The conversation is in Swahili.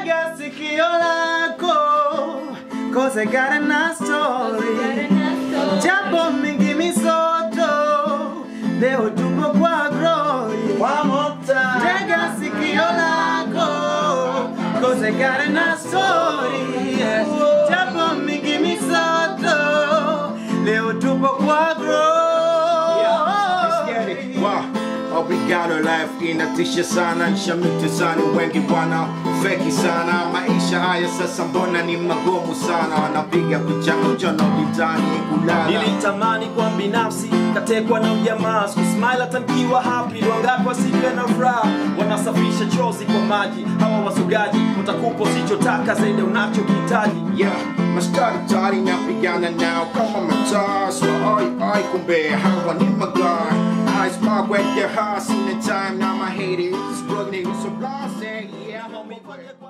tega sikio lako cause I got a story japo mingi misoto leo tupo kwa glory One more time. tega sikio lako cause I got a story japo mingi misoto leo tupo kwa Let's get glory it. Wow. Obrigado life inatisha sana nshamiti sana wengi bwana feki sana maisha haya sasa mbona ni magumu sana wanapiga picha mchana vitani kulala nilitamani kwa binafsi katekwa na ujamaa sikusmile hata nikiwa happy wangapi wasipe na furaha wanasafisha chozi kwa maji hawa wasugaji utakupa usichotaka zaidi unachokihitaji Yeah, mastari tari napigana nao kama mataa so ai ai kumbe hawa ni magar I spark with your heart in the time now my haters struggling so blase yeah Maumivu yalikuwa